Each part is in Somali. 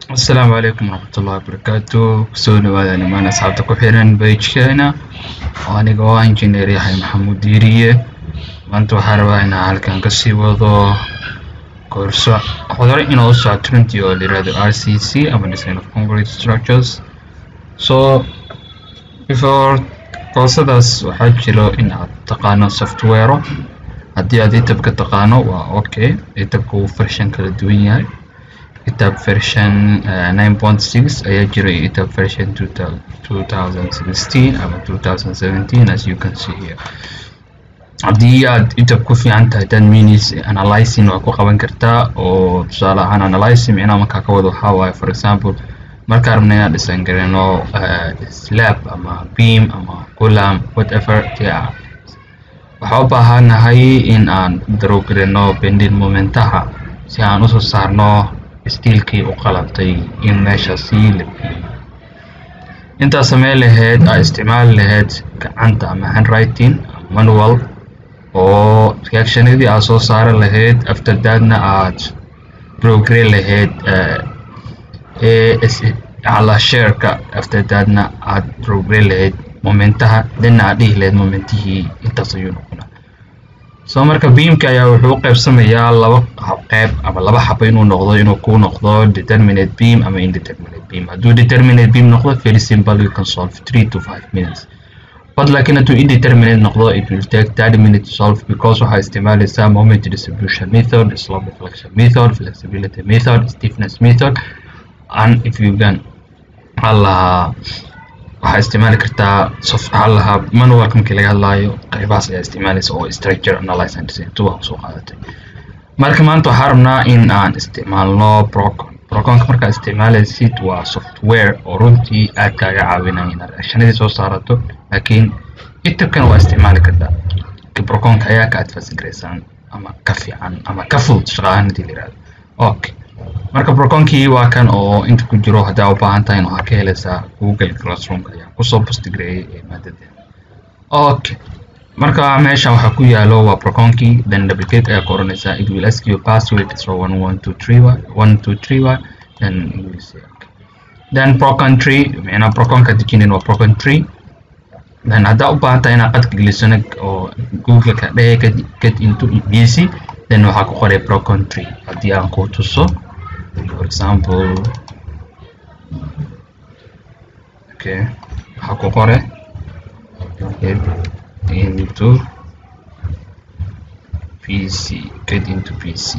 asalaamu calaykum waraxmatullahi wabarakaatu kusoo dhawaada nimaan asxaabta ku xiran bejkeena aniga oo injineer yahay maxamuud diiriye maanta waxaa rabaa inaan halkan kasii wado koorso hore inoo socoto runtii oo layirahdo r c c ama design of concrete structures so before koorsadaas waxaa jiro in aad taqaano software haddii aad itabka taqaano waa okay itabka uu version kala duwan yahay itab version uh, 9.6 ayaa jira iyo itab version 2016 ama 2017 as you can see here haddii aad itab ku fiican tahay dan minis analyzing waa ku qaban kartaa oo tusaale ahaan analyzing micnaha markaa ka wado waxaa waaye for example markaa rabna inaan dhisan garano uh, slab ama beam ama column whatever yeah. waxaa u baahanahay in aan darow garano bending momentaha si aan usoo saarno stiilkii u qalabtay in meesha sii labiyo intaa samey lahayd aa isticmaali lahayd gacanta ama handwriting manual oo reactionadii aad soo saari lahayd after thatna aad progre lahayd ala shareka after thatna aad progre lahayd momentaha dhanna aad dhihi lahayd momentihii intaas ayuu noqonaa soo marka beamka ayaa wuxuu u qaybsamayaa laba qeyb ama laba xabo inuu noqdo inuu ku noqdo determinate beam ama indeterminate beam hadduu determinate beam noqdo very simple you can solve three to five minutes but laakiin hadduu indeterminate noqdo it will take thirty minutes to solve because waxaa isticmaalaysaa moment distribution method slope deflection method flexibility method stiffness method and if you can allaha waxaa isticmaali kartaa waxaa lahaa manualka markii laga hadlaayo qaybahaas ayaa isticmaalaysa oo structure analyze and design tuwa soo qaadatay marka maanta waxaa rabnaa in aan isticmaalno procon proconka markaa isticmaalaysid waa software oo runtii aad kaaga caawinaya inaad reactionadii soo saarato laakiin itabkana waa isticmaali kartaa proconka ayaa ka advance garaysaan ama ka fiican ama ka fudud shaqaahan hadii la yirahdo okay marka proconkii waa kan oo inta ku jiro haddaa u baahan tahay waxaa ka helaysaa google classroomka ayaa kusoo postgareeyay ee maadadeeda okay marka meeshan waxaa ku yaalo waa proconkii then double click ayaa ku oranaysaa it will ask you password so one one two three y one two three y then you will say okay then procon tree micnaa proconka dejinin waa procon tree then haddaa u baahan tahay inaad qadka gelisano oo googleka dhehe get into bc then waxaa ku qoray procon tree haddii aan ku tuso for example okay waxaa ku qore get into pc get into pc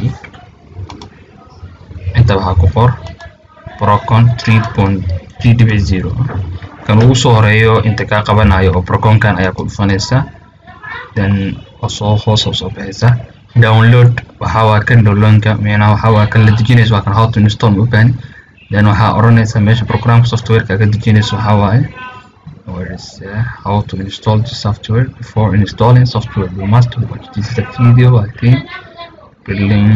inta waxaa ku qor procon 3.3.0 kan ugu soo horeeyo inta kaa qabanayo oo proconkan ayaa ku dhufanaysa then soo hoos oo soo baxaysa download waxaa waa kan downloadka micnaha waxaa waa kan la dejinayso waa kan how to install ma ubaahin then waxaa oranaysa meesha programka softwareka ka dejinayso waxaa waaye where is uh, how to install the software before installing software you must watch this is a video I think building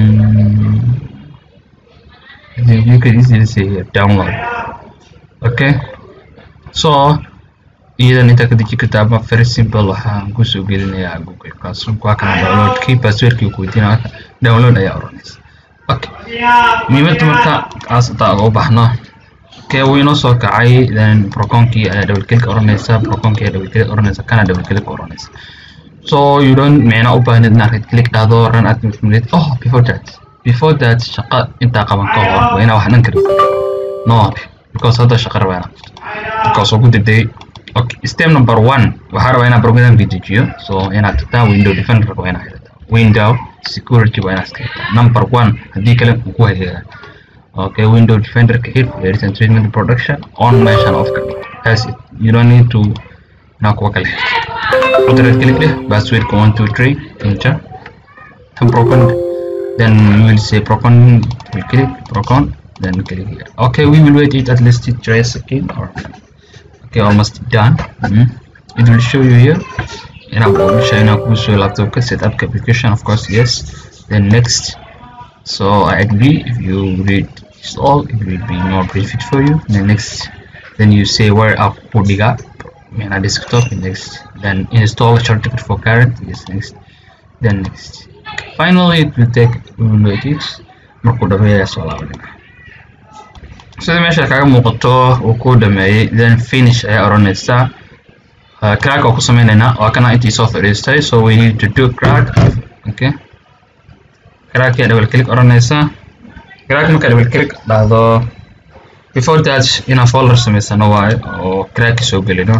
you can easily see here download okay so iyadan intaa ka deji kartaa ama very simple waxaan kusoo gelinayaa google classroom waa kana downloadkii passwordkii ku weydiinaya download ayaa oranaysa okay muhiimadda marka kaas intaa uga baxno okay wuu inoo soo kacay then proconkii ayaa double click oranaysa proconkii ayaa double click oranaysa kana double click oranaysa so you don't micna u baahnid inaad right click dhahdo run administrate oh before that before that shaqa intaa qaban ka hor waa inaa wax dhan kari no because hadda shaqa rabaa inaa because oo ku degdegay okay step number one waxaa rabaa inaan programka dejiyo so inaad tagtaa window defender waa inaad xirataa window security waa inaad iska xirtaa number one haddii kale uu ku hagagaa okay window defender ka xir layers and treatment production on meeshan off ka dhig that's it you don't need to inaa kuwa kale xirto moderate click leh passwordka one two three enter tan procon then you will say procon will click procon then click here okay we will wait it at least three seconds or okay almost done mm -hmm. it will show you here and I'm going to show you laptop set up application of course yes then next so I agree if you read this all it will be more benefit for you then next then you say where up Podiga and a desktop next then install certificate for current yes next then next finally it will take we will wait it markuu dhameeyaa soo laabanina sida meesha kaga muuqato uu ku dhameeyey then finish ayaa odhanaysaa uh, crack oo ku sameynaynaa waa kana intii soo fadhiistay so we need to do crack okay crack ayaa double click odhanaysaa crack markaa double click dhahdo before that inaan folder samaysano waayo oo crack soo gelino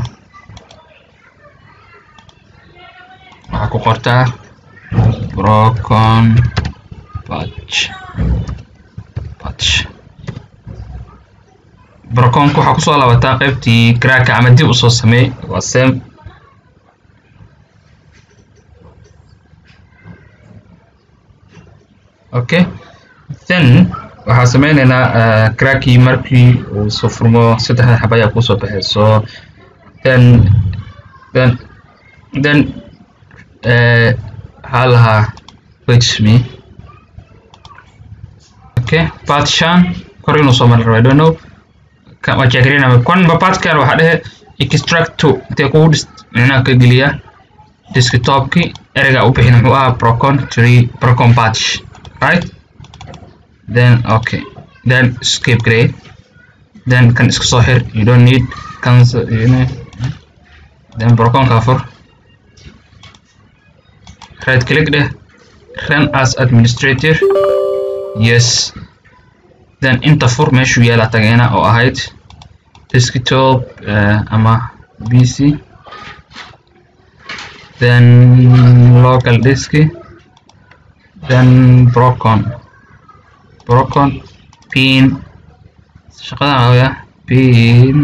waxaa ku qortaa broken patch patch broconka waxaa kusoo laabataa qaybtii cracka ama dib usoo sameey waa same okay then waxaa sameyneynaa uh, crackii markii uu soo furmo saddexda xaba ayaa kusoo baxayso then then then waxaa lahaa wait me okay part shan kor inuu soo mari rabo i don't know waa jaagarina kanba partkan waxaa dhehe extract to intee kugu dhis micnaha ka geliya desktopki ereyga u bixin muxuu ahaa procon tree procon patch right then okay then escape grade then kan iska soo xir you don't need cancel then proconka fur right click deh run as administrator yes then inta fur meeshuu yaala tageena oo ahayd desktop uh, ama pc then local disk then brocon brocon pin shaqadan awaya pin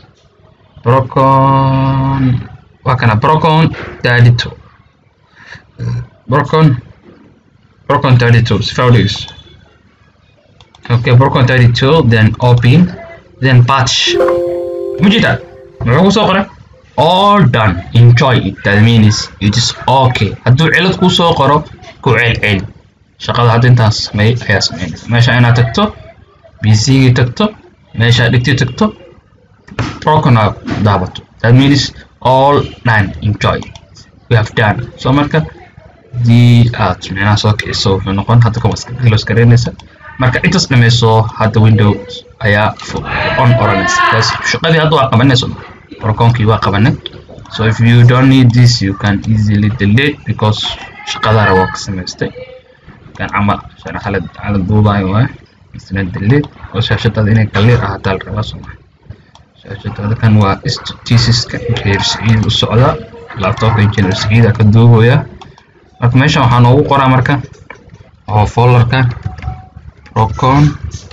brocon waa kana brocon dadito brocon brocon 32 si fawdhigis okay brocon 32 then open then patch mujida muxuu kusoo qoray all done enjoy it that means it is okay hadduu cilad kuu soo qoro ku celcel shaqada hadda intaas sameey ayaa sameynaysa meesha inaad tagto bcgii tagto meesha dhigti tagto brocon aad daabato that means all done enjoy we have done so marka dii aad micnaha soo kiciso wuxuu noqon hadda kuma close garaynaysa marka intaas dhameyso hadda windows ayaa on oranaysa bas shaqadii hadda waa qabanayso broconkii waa qabanay so if you don't need this you can easily delete because shaqadaara waa ka samaystay kan camal sharaxalad cala duubayo waay isna delete oo shaashadaada inay clear ahaataa la rabaa soma shaashadaada kan waa statistiska reer siciid u socda laptopka engineer siciida ka duubaya marka meeshan waxaa noogu qoraa marka oo folderka procon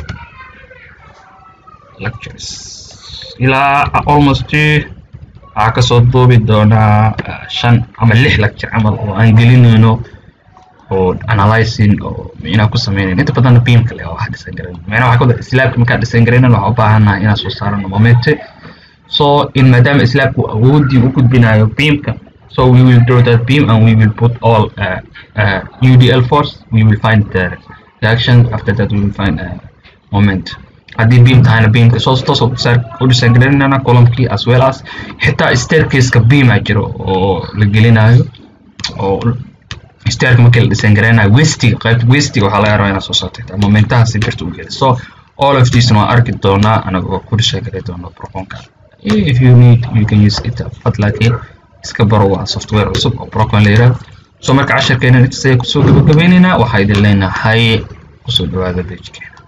lectures ilaa almost waxaa kasoo duubi doonaa shan ama lix lecture camal oo aan gelinayno oo analyzing oo micnaa ku sameynayno inta badanna beam kale oo wax dhisan garan micnaa waxaa kawada islaabka markaa dhisan garaynan waxaa u baahannahay inaan soo saarano momente so in maadaama islaabku awoodii u gudbinayo beamka So we will draw that beam and we will put all uh, uh, UDL force. We will find the reaction. After that, we will find a moment. haddii beam tahayna beamka soo toos u dhisan gelinana columnkii as well as xitaa staircaseka beam aa jiro oo la gelinayo oo stairka markii la dhisan garaynayo westiga qaybta westiga waxaa laga rabaa inaad soo saarto xitaa momentaha si birta u geli so all of these waa arki doonaa anagoo ku dhisan garay doona proconka if you need you can use it but laakiin iska baro waa software cusub oo procon la yiraahdo so marka casharkeena intaas ayaa kusoo gabagabaynaynaa waxaa idin leenahay kusoo dhawaada pagkeena